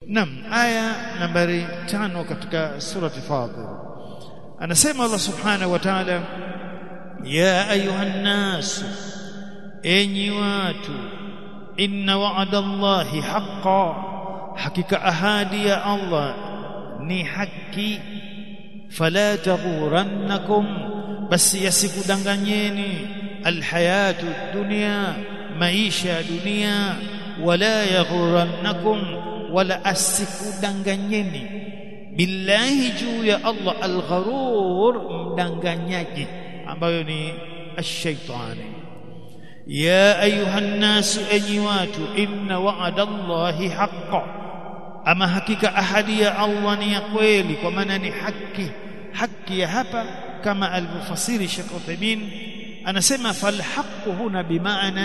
Naam aya nambari tano katika surati Fatir anasema Allah subhanahu wa ta'ala ya ayuhan nas enyi watu inna wa'ada Allahi haqqan hakika ahadi ya Allah ni haki fala taghurannakum basi yasikudanganyeni alhayatu dunya maisha ya dunia wala yaghurannakum wala asikudanganyeni billahi juu ya Allah algharur mdanganyaji ambayo ni ash-shaytani ya ayuha nnasu enyi watu inna wa'ada Allahi haqqan ama hakika ahadi ya Allah ni ya kweli kwa maana ni haki haki ya hapa kama alivyofasiri Sheikh Uthaymeen anasema falhaqqu huna bimaana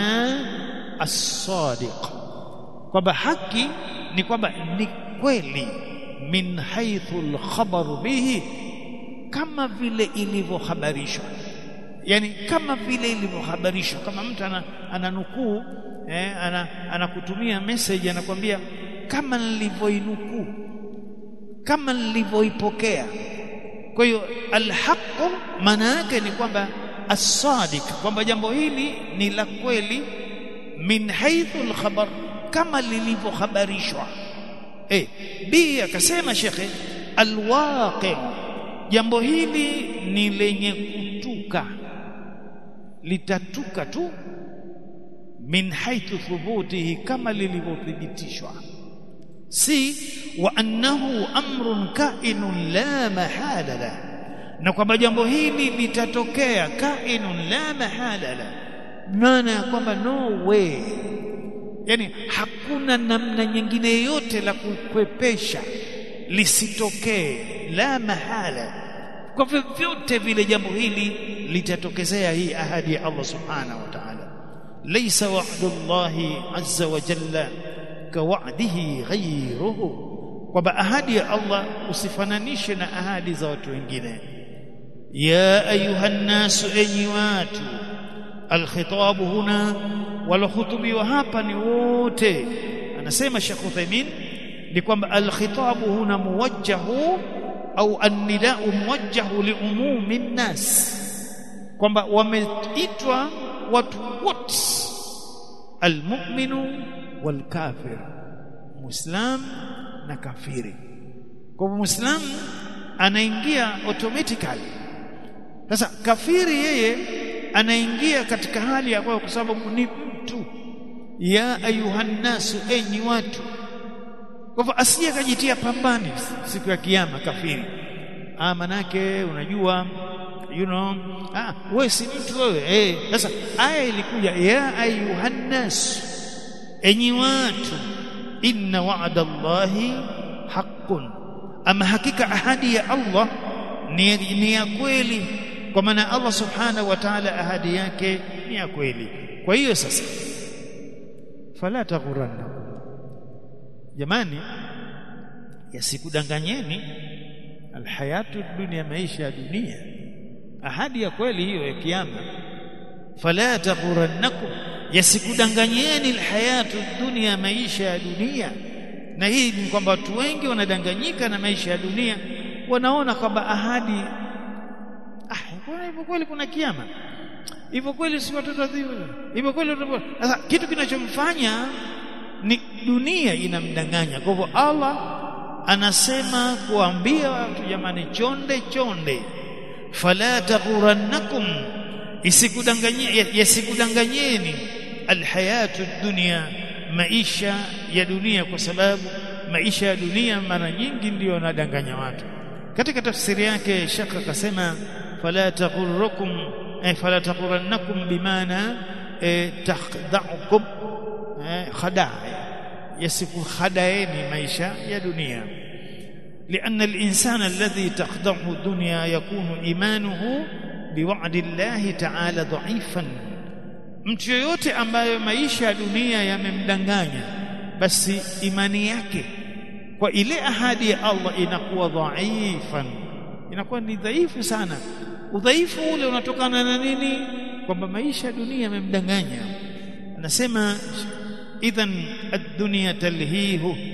as-sadiq kwamba haki ni kwamba ni kweli min haythu al-khabar bihi kama vile ilivyohabarishwa yani kama vile ilivyohabarishwa kama mtu ana, ananukuu eh, ana, anakutumia message anakwambia kama nilivyoinukuu kama nilivyoipokea kwa hiyo alhaqu maana yake ni kwamba as-sadiq kwamba jambo hili ni la kweli min haythu al-khabar kama lilivyohabarishwa eh b akasema shekhe alwaqi jambo hili ni lenye kutuka litatuka tu min haythu thubutihi kama lilivyothibitishwa si wa annahu amrun kainun la mahala la na kwamba jambo hili litatokea kainun la mahala la maana ya kwamba no way yani hakuna namna nyingine yoyote la kukwepesha lisitokee la mahala kwa vyovyote vile jambo hili litatokezea hii ahadi ya Allah subhanahu wa ta'ala laysa wa'du Allahi azza wa jalla kawa'dihi ghayruhu kwamba ahadi ya Allah usifananishe na ahadi za watu wengine ya ayuha nnasu enyi watu alkhitabu huna walokhutubiwa hapa ni wote anasema Sheikh Uthaymeen ni kwamba alkhitabu huna muwajjahu au annidau muwajjahu liumumi nnas kwamba wameitwa watu wote almu'minu walkafir muislam na kafiri kwa hivyo muislam anaingia automatically sasa kafiri yeye anaingia katika hali ya kwa sababu ni mtu ya ayuhan nasu enyi watu kwa hivyo asije kajitia pambani siku ya kiyama kafiri ah manake unajua you know ah wewe si mtu wewe eh sasa aya ilikuja ya ayuhan nas enyi watu inna wa'da Allahi haqqun ama hakika ahadi ya Allah ni, ni ya kweli kwa maana Allah subhanahu wa ta'ala ahadi yake ni ya kweli kwa hiyo sasa fala taghuranna jamani yasikudanganyeni alhayatu dunia maisha ya dunia ahadi ya kweli hiyo ya kiyama fala taghurannakum yasikudanganyeni alhayatu dunia maisha ya dunia na hii ni kwamba watu wengi wanadanganyika na maisha ya dunia wanaona kwamba ahadi ah kuna hivyo kweli kuna kiyama hivyo kweli si watoto adhibu hivyo kweli sasa kitu kinachomfanya ni dunia inamdanganya kwa hivyo Allah anasema kuambia watu jamani chonde chonde fala taghurannakum isikudanganyeni yasikudanganyeni alhayatu dunya maisha ya dunia kwa sababu maisha ya dunia mara nyingi ndiyo yanadanganya watu katika tafsiri yake shaka akasema fala taghurrukum eh, fala taghurannakum bimaana eh, takhda'ukum eh, khadaa yasikukhadaeni maisha ya dunia لأن الإنسان الذي تخدعه الدنيا يكون إيمانه بوعد الله تعالى ضعيفا mtu yoyote ambayo maisha ya dunia yamemdanganya basi imani yake kwa ile ahadi ya Allah inakuwa dhaifan inakuwa ni dhaifu sana udhaifu ule unatokana na nini kwamba maisha ya dunia yamemdanganya anasema idhan ad-dunya talhihu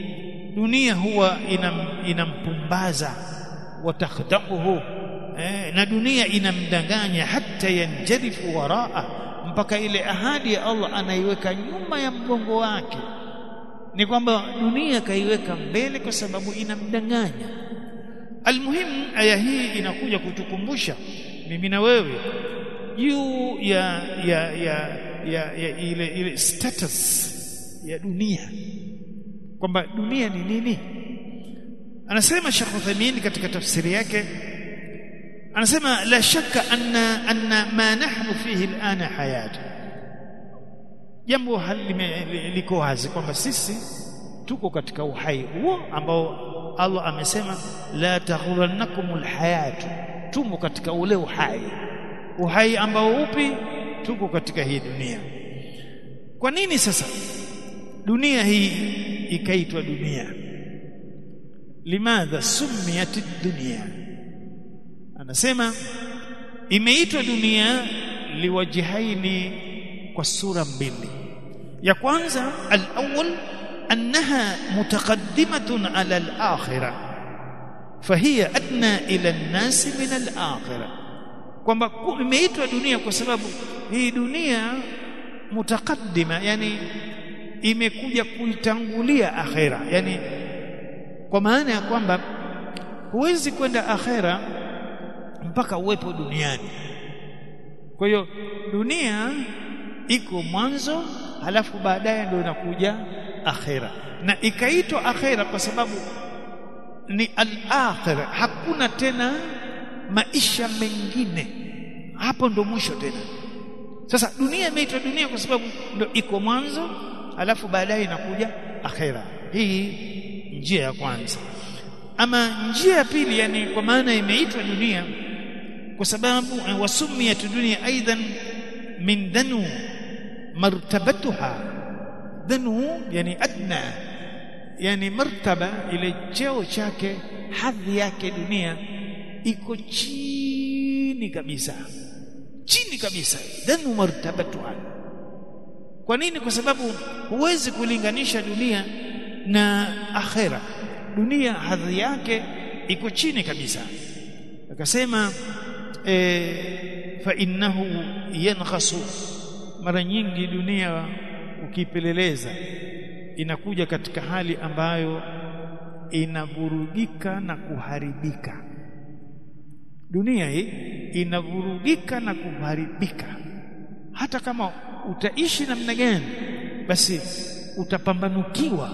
dunia huwa inam, inampumbaza watakhdaquhu eh, na dunia inamdanganya hata yanjarifu waraa mpaka ile ahadi ya Allah anaiweka nyuma ya mgongo wake ni kwamba dunia kaiweka mbele kwa sababu inamdanganya almuhimu aya hii inakuja kutukumbusha mimi na wewe juu ya ya ya ya, ya ile ile status ya dunia kwamba dunia ni nini anasema Sheikh Uthaymeen katika tafsiri yake anasema la shakka anna anna ma nahnu fihi alana hayat jambo hali liko wazi kwamba sisi tuko katika uhai huo ambao Allah amesema la taghurannakumul hayat tumo katika ule uhai uhai ambao upi tuko katika hii dunia kwa nini sasa dunia hii ikaitwa dunia limadha sumiyat dunia anasema imeitwa dunia liwajihaini kwa sura mbili ya kwanza al-awwal annaha mutaqaddimatun ala al-akhirah fahiya adna ila an-nas min al-akhirah kwamba imeitwa dunia kwa sababu hii dunia mutaqaddima yani imekuja kuitangulia akhera yani kwa maana ya kwamba huwezi kwenda akhera mpaka uwepo duniani kwa hiyo dunia iko mwanzo halafu baadaye ndio inakuja akhera na ikaitwa akhera kwa sababu ni al-akhira hakuna tena maisha mengine hapo ndo mwisho tena sasa dunia imeitwa dunia kwa sababu ndo iko mwanzo alafu baadaye inakuja akhera hii njia ya kwanza ama njia ya pili yani kwa maana imeitwa dunia kwa sababu wasumiyat dunia aidan min danu martabatuha danu yani adna yani martaba ile cheo chake hadhi yake dunia iko chini kabisa chini kabisa danu martabatuha kwa nini kwa sababu huwezi kulinganisha dunia na akhera dunia hadhi yake iko chini kabisa akasema e, fa innahu yankhasu mara nyingi dunia ukipeleleza inakuja katika hali ambayo inavurugika na kuharibika dunia hii inavurugika na kuharibika hata kama utaishi namna gani basi utapambanukiwa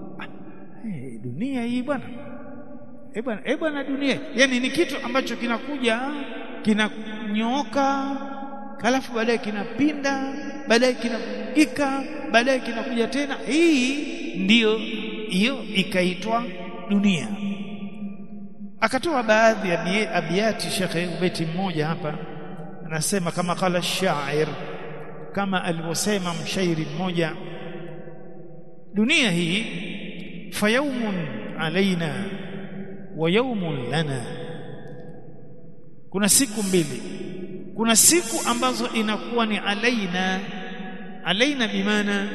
hey, dunia hii bwana eh bwana eh bwana dunia yani ni kitu ambacho kinakuja kinanyooka halafu baadaye kinapinda baadaye kinavurugika baadaye kinakuja tena hii ndiyo hiyo ikaitwa dunia akatoa baadhi ya abiyati shekhe ubeti mmoja hapa anasema kama kala shair kama alivyosema mshairi mmoja dunia hii fayaumun alaina wa yaumun lana kuna siku mbili kuna siku ambazo inakuwa ni alaina alaina bimaana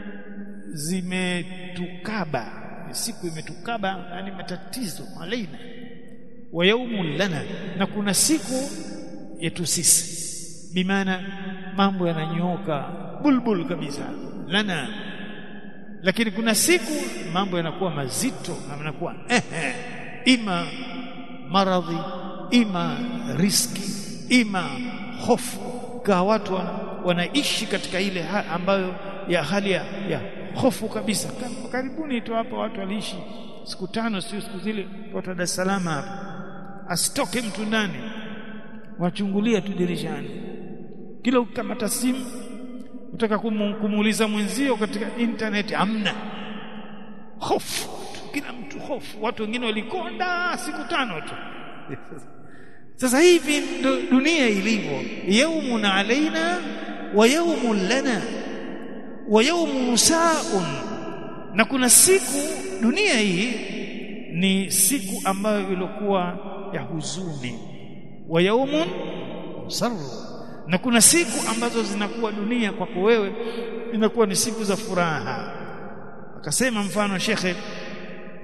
zimetukaba siku imetukaba yani matatizo alaina wa yaumun lana na kuna siku yetu sisi bimaana mambo yananyooka bulbul kabisa lana lakini kuna siku mambo yanakuwa mazito na yanakuwa eh, eh, ima maradhi ima riski ima hofu kwa watu wana, wanaishi katika ile ha, ambayo ya hali ya, ya hofu kabisa karibuni tu hapa watu waliishi siku tano sio siku zile watu wa Dar es Salaam hapa asitoke mtu ndani wachungulia tu dirishani kila ukamata simu utaka kumuuliza mwenzio katika internet amna hofu kila mtu hofu watu wengine walikonda siku tano tu sasa hivi ndo dunia ilivyo yaumun alaina wa yaumun lana wa yaumun sa'un na kuna siku dunia hii ni siku ambayo ilikuwa ya huzuni wa yaumun sarru na kuna siku ambazo zinakuwa dunia kwako wewe inakuwa ni siku za furaha akasema mfano shekhe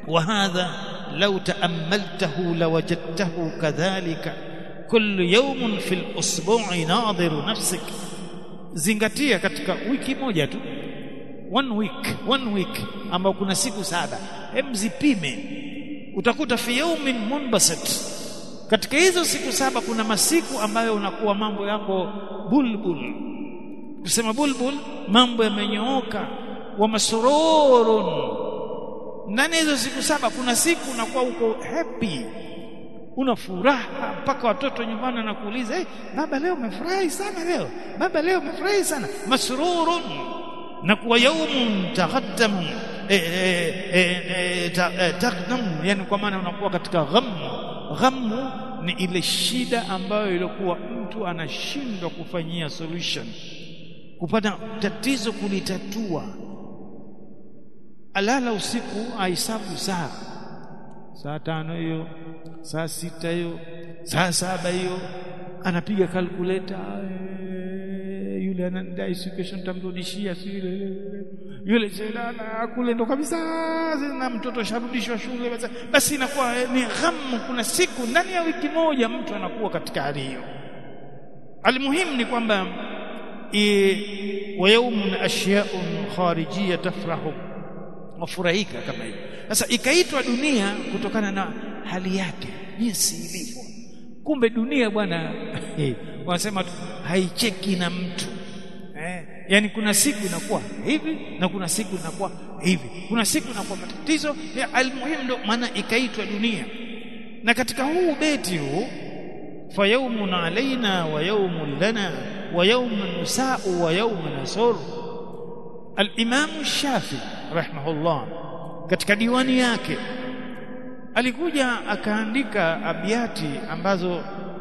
وهذا لو تأملته لوجدته كذلك كل يوم في الأسبوع ناظر نفسك zingatia katika wiki moja tu one week one week ambao kuna siku saba hem zipime utakuta fi yaumin munbasit katika hizo siku saba kuna masiku ambayo unakuwa mambo yako bulbul kusema bulbul mambo yamenyooka wa masururun ndani hizo siku saba kuna siku unakuwa uko happy una furaha mpaka watoto nyumbani wanakuuliza hey, baba leo umefurahi sana leo baba leo umefurahi sana masrurun na kuwa yaumun taqaddam taqdam yani kwa maana unakuwa katika ghamu ghamu ni ile shida ambayo ilikuwa mtu anashindwa kufanyia solution kupata tatizo kulitatua alala usiku ahesabu saa saa tano hiyo saa sita hiyo saa saba hiyo anapiga kalkuleta yule anadai siku kesho nitamrudishia si yule yule jelala kule ndo kabisa na mtoto sharudishwa shule basi, basi inakuwa ni ghamu kuna siku ndani ya wiki moja mtu anakuwa katika hali hiyo almuhimu ni kwamba wa yaumun ashya'un kharijiyya tafrahu wafurahika kama hivyo sasa ikaitwa dunia kutokana na hali yake jinsi ilivyo kumbe dunia bwana wanasema haicheki na mtu eh, yani kuna siku inakuwa hivi na kuna siku inakuwa hivi kuna siku inakuwa matatizo almuhimu ndo maana ikaitwa dunia na katika huu beti huu fa yawmun alaina wa yawmun lana wa yawmun nusa'u wa yawmun nasur al-imam shafi rahimahullah katika diwani yake alikuja akaandika abiati ambazo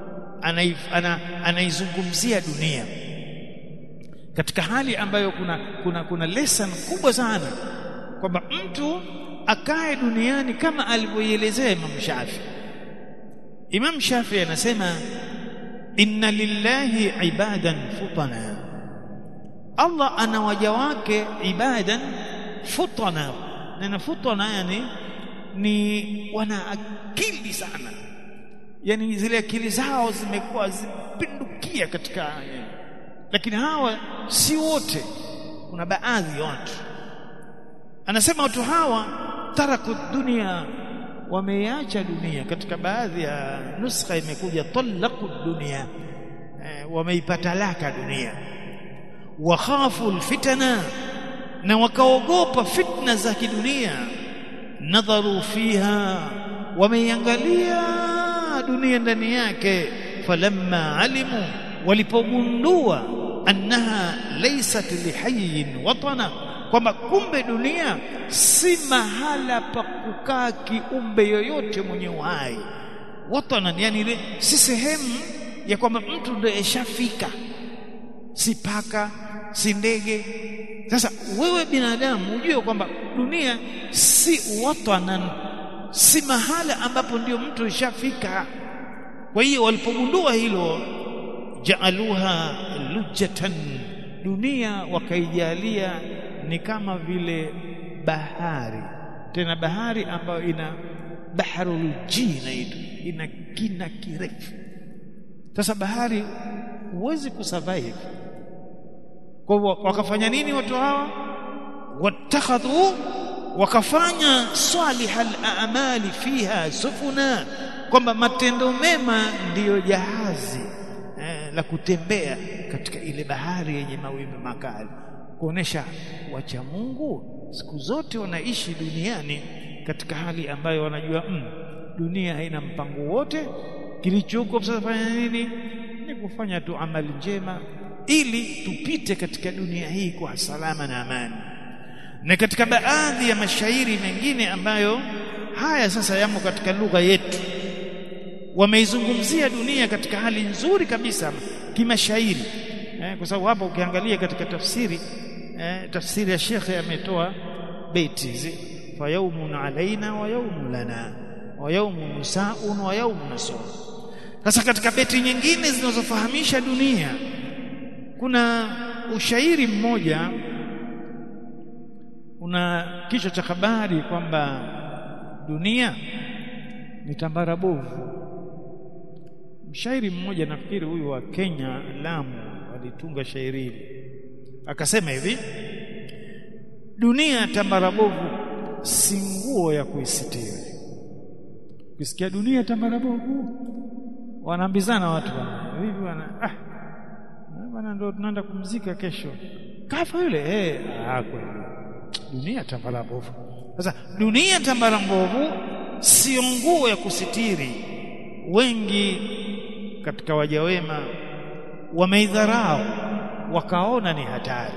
anaizungumzia ana, dunia katika hali ambayo kuna kuna kuna lesson kubwa sana kwamba mtu akae duniani kama alivyoielezea Imam Shafi Imam Shafi anasema inna lillahi ibadan futana Allah ana waja wake ibadan futana neno futana yani ni wana akili sana yani zile akili zao zimekuwa zimepindukia katika lakini hawa si wote kuna baadhi ya watu anasema watu hawa taraku dunia wameiacha dunia katika baadhi ya nuskha imekuja talaku dunia e, wameipata laka dunia wakhafu alfitana na wakaogopa fitna za kidunia nadharu fiha wameiangalia dunia ndani yake falamma alimu walipogundua annaha laysat lihayyin watana kwamba kumbe dunia si mahala pa kukaa kiumbe yoyote mwenye uhai watana yani ile si sehemu ya kwamba mtu ndiye ashafika si paka si ndege sasa wewe binadamu ujue kwamba dunia si watanan si mahala ambapo ndio mtu ishafika kwa hiyo walipogundua hilo jaaluha lujatan dunia wakaijalia ni kama vile bahari tena bahari ambayo ina baharul jina ina kina kirefu sasa bahari huwezi kusurvive kwa hivyo wakafanya nini watu hawa watakhadhu wakafanya salihal a'mali fiha sufuna kwamba matendo mema ndiyo jahazi eh, la kutembea katika ile bahari yenye mawimbi makali kuonesha wacha Mungu siku zote wanaishi duniani katika hali ambayo wanajua mm, dunia haina mpango wote kilichoko sasa fanya nini ni kufanya tu amali njema ili tupite katika dunia hii kwa salama na amani na katika baadhi ya mashairi mengine ambayo haya sasa yamo katika lugha yetu wameizungumzia dunia katika hali nzuri kabisa kimashairi eh, kwa sababu hapa ukiangalia katika tafsiri eh, tafsiri ya shekhe ametoa beti hizi fa yawmun alaina wa yawmun lana wa yawmun nusaun wa yawmun nasur sasa katika beti nyingine zinazofahamisha dunia kuna ushairi mmoja una kichwa cha habari kwamba dunia ni tambara bovu mshairi mmoja nafikiri huyu wa Kenya Lamu alitunga shairi hili akasema hivi dunia tambara bovu si nguo ya kuisitiri ukisikia dunia tambara bovu wanaambizana watu bwana hivi bwana ah bwana ndo tunaenda kumzika kesho kafa yule eh ah kweli dunia tambara bovu sasa dunia tambara mbovu sio nguo ya kusitiri wengi katika waja wema wameidharau wakaona ni hatari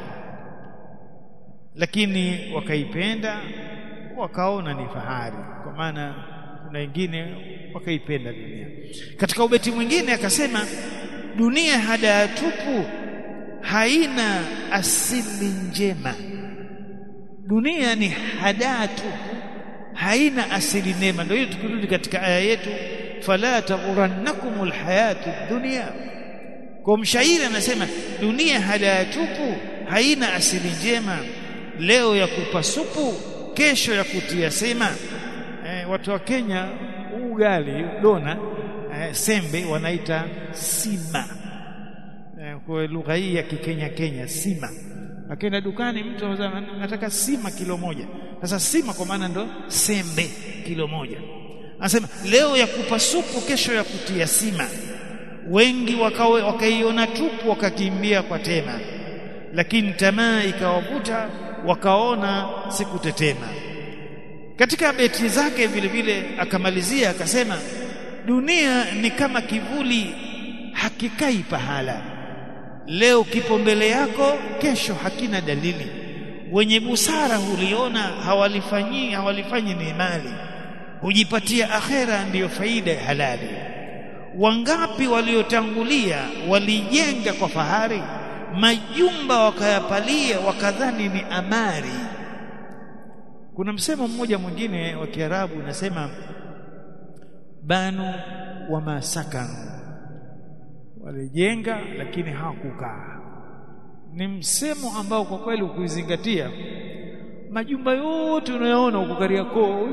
lakini wakaipenda wakaona ni fahari kwa maana kuna wengine wakaipenda dunia katika ubeti mwingine akasema dunia hadaa tupu haina asili njema dunia ni hadaa tupu haina asili nema ndio hiyo tukirudi katika aya yetu fala taghurannakumul hayatu dunya kwa mshairi anasema dunia hadaa tupu haina asili njema leo ya kupa supu kesho ya kutia sema eh, watu wa Kenya ugali dona eh, sembe wanaita sima eh, kwa lugha hii ya kikenya Kenya sima akaenda dukani mtu anataka sima kilo moja sasa sima kwa maana ndo sembe kilo moja anasema leo ya kupa supu kesho ya kutia sima wengi wakawe wakaiona tupu wakakimbia kwa tema lakini tamaa ikawavuta wakaona sikutetema katika beti zake vile vile akamalizia akasema dunia ni kama kivuli hakikai pahala leo kipo mbele yako kesho hakina dalili wenye busara huliona hawalifanyi hawalifanyi ni mali hujipatia akhera ndiyo faida ya halali wangapi waliotangulia walijenga kwa fahari majumba wakayapalia wakadhani ni amari kuna msemo mmoja mwingine wa Kiarabu unasema banu wa masakanu walijenga lakini hawakukaa ni msemo ambao kwa kweli ukizingatia majumba yote unayoona huko Kariakoo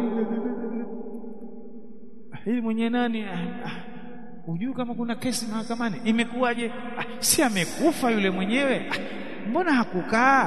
hili mwenye nani hujui kama kuna kesi mahakamani imekuwaje ah, si amekufa yule mwenyewe ah, mbona hakukaa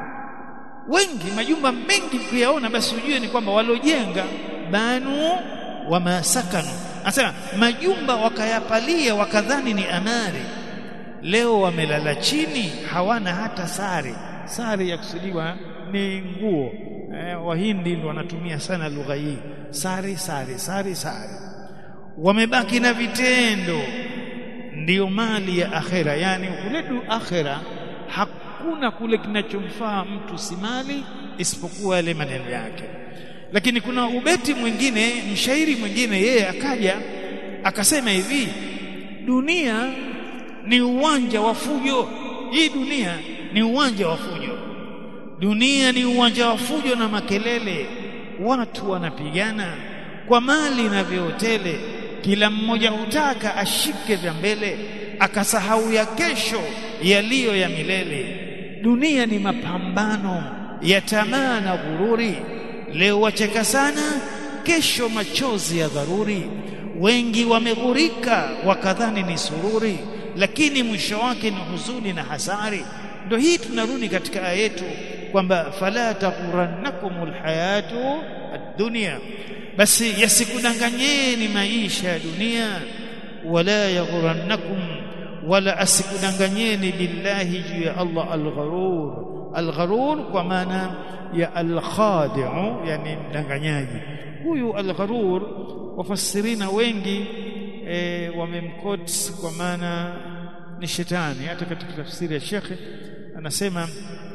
wengi majumba mengi kuyaona basi ujue ni kwamba walojenga banu wa masakanu anasema majumba wakayapalia wakadhani ni amari leo wamelala chini hawana hata sare sare ya kusudiwa ni nguo eh, wahindi ndio wanatumia sana lugha hii sare sare sare sare wamebaki na vitendo ndiyo mali ya akhera yani kuledu akhera hakuna kule kinachomfaa mtu si mali isipokuwa yale maneno yake lakini kuna ubeti mwingine mshairi mwingine yeye akaja akasema hivi dunia ni uwanja wa fujo hii dunia ni uwanja wa fujo dunia ni uwanja wa fujo na makelele watu wanapigana kwa mali na viotele kila mmoja hutaka ashike vya mbele akasahau ya kesho yaliyo ya milele dunia ni mapambano ya tamaa na ghururi leo wacheka sana kesho machozi ya dharuri wengi wameghurika wakadhani ni sururi lakini mwisho wake ni huzuni na hasari ndio hii tunarudi katika aya yetu kwamba fala taghurannakumul hayatu ad-dunya basi yasikudanganyeni maisha ya dunia wala yaghurannakum wala asikudanganyeni billahi juu ya Allah al-gharur al-gharur kwa maana ya al-khadi'u yani mdanganyaji huyu al-gharur wafasirina wengi e, wamemkot kwa maana ni shetani hata katika tafsiri ya shekhe anasema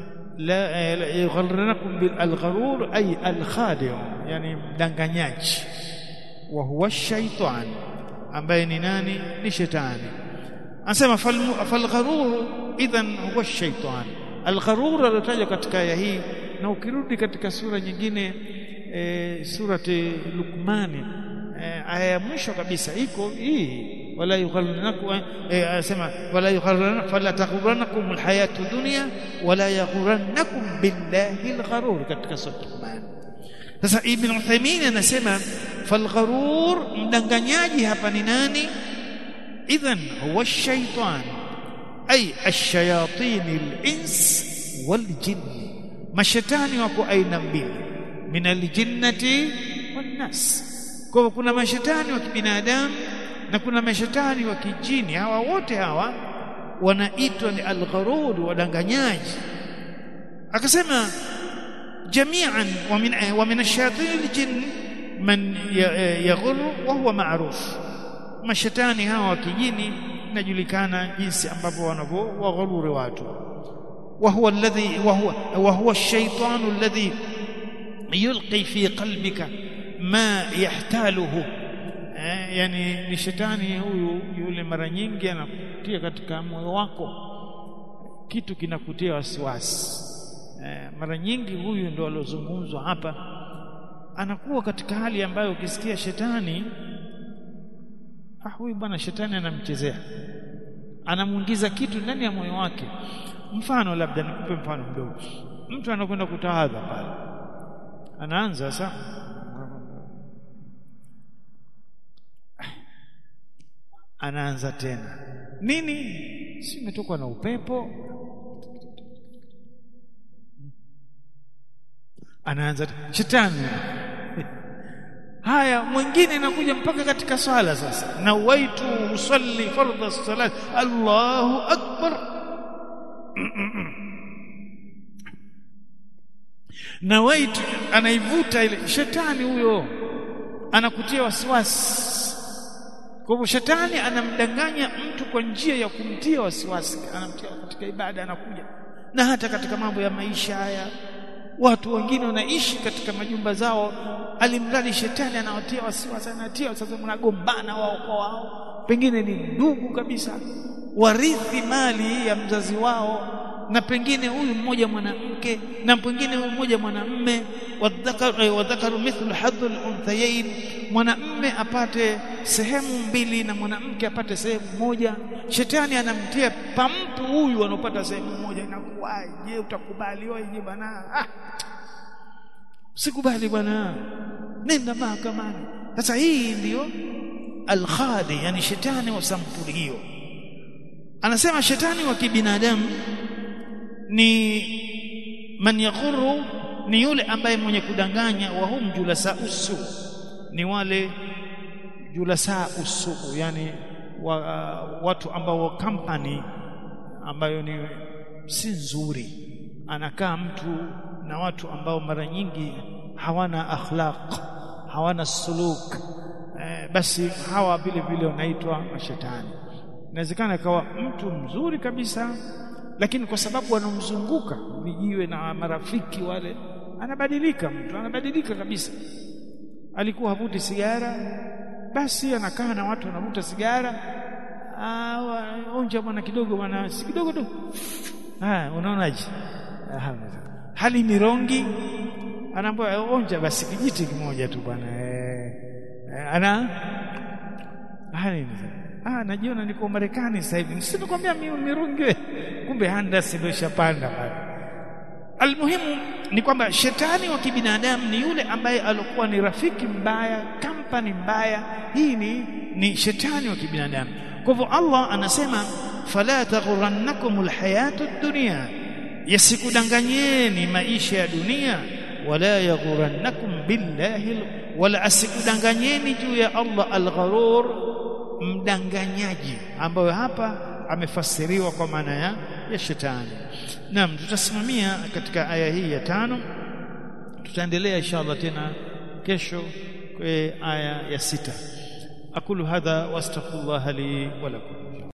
la yugharranakum bil al-gharur ay al-khadi' yani mdanganyaji wa huwa shaitan ambaye ni nani ni shetani anasema fal gharur idhan huwa shaitan al-gharur alitajwa katika aya hii na ukirudi katika sura nyingine e, surati Luqmani e, aya ya mwisho kabisa iko hii wala yugharranakum anasema wala yugharranakum fala taghurrannakum alhayatu dunya wala yaghurannakum billahi algharur katika sura Luqman sasa ibn Uthaymeen anasema falgharur mdanganyaji hapa ni nani idhan huwa shaitan ay ash-shayatin al-ins wal-jinn mashetani wako aina mbili min al-jinnati wan-nas kwa hivyo kuna mashetani wa kibinadamu na kuna mashetani wa kijini hawa wote hawa wanaitwa ni al-gharur wadanganyaji akasema jami'an wa min wa min ash-shayatin al-jinn man yaghur wa huwa ma'ruf mashetani hawa wa kijini inajulikana jinsi ambavyo wanavyowaghururi watu wa huwa alladhi wa huwa wa huwa ash-shaytanu alladhi yulqi fi qalbika ma yahtaluhu eh, yani ni shetani huyu yule mara nyingi anakutia katika moyo wako kitu kinakutia wasiwasi eh, mara nyingi huyu ndo aliozungumzwa hapa anakuwa katika hali ambayo ukisikia shetani ah huyu bwana shetani anamchezea anamuingiza kitu ndani ya moyo wake mfano labda nikupe mfano mdogo mtu anakwenda kutawadha pale anaanza sasa anaanza tena nini si umetokwa na upepo anaanza shetani haya mwingine inakuja mpaka katika swala sasa na waitu usalli fardha salat Allahu akbar na waitu anaivuta ile shetani huyo anakutia wasiwasi kwa hivyo shetani anamdanganya mtu kwa njia ya kumtia wasiwasi anamtia katika ibada anakuja na hata katika mambo ya maisha haya watu wengine wanaishi katika majumba zao alimradi shetani anawatia wasiwasi anatia sasa mnagombana wao kwa wao pengine ni ndugu kabisa warithi mali ya mzazi wao na pengine huyu mmoja mwanamke na pengine huyu mmoja mwanamme wadhakaru wadhakaru mithlu hadhul unthayain mwanamme apate sehemu mbili na mwanamke apate sehemu moja shetani anamtia pampu huyu anopata sehemu moja inakuwaje utakubali wewe bwana ah sikubali bwana nenda mahakamani sasa hii ndiyo alkhadi yani shetani wa sampuli hiyo anasema shetani wa kibinadamu ni man yaghuru ni yule ambaye mwenye kudanganya wa hum julasa usu ni wale julasa usu yani wa, watu ambao company ambayo ni si nzuri anakaa mtu na watu ambao mara nyingi hawana akhlaq hawana suluk eh, basi hawa vile vile wanaitwa mashetani inawezekana akawa mtu mzuri kabisa lakini kwa sababu anamzunguka vijiwe na marafiki wale anabadilika mtu anabadilika kabisa alikuwa havuti sigara basi anakaa na watu wanavuta sigara onja bwana kidogo bwana si kidogo tu ah unaonaje hali mirongi anaambia onja basi kijiti kimoja tu bwana eh, ana hali ah najiona niko Marekani sasa hivi sitakwambia mirungi kumbe handasi ndio ishapanda pale almuhimu ni kwamba shetani wa kibinadamu ni yule ambaye alikuwa ni rafiki mbaya kampani mbaya hii ni ni shetani wa kibinadamu kwa hivyo Allah anasema fala taghurannakum alhayatu dunya yasikudanganyeni maisha ya dunia wala yaghurannakum billahi wala asikudanganyeni juu ya Allah algharur mdanganyaji ambayo hapa amefasiriwa kwa maana ya, ya shetani naam tutasimamia katika aya hii ya tano tutaendelea inshallah tena kesho kwa aya ya sita aqulu hadha wastaghfirullah li wa lakum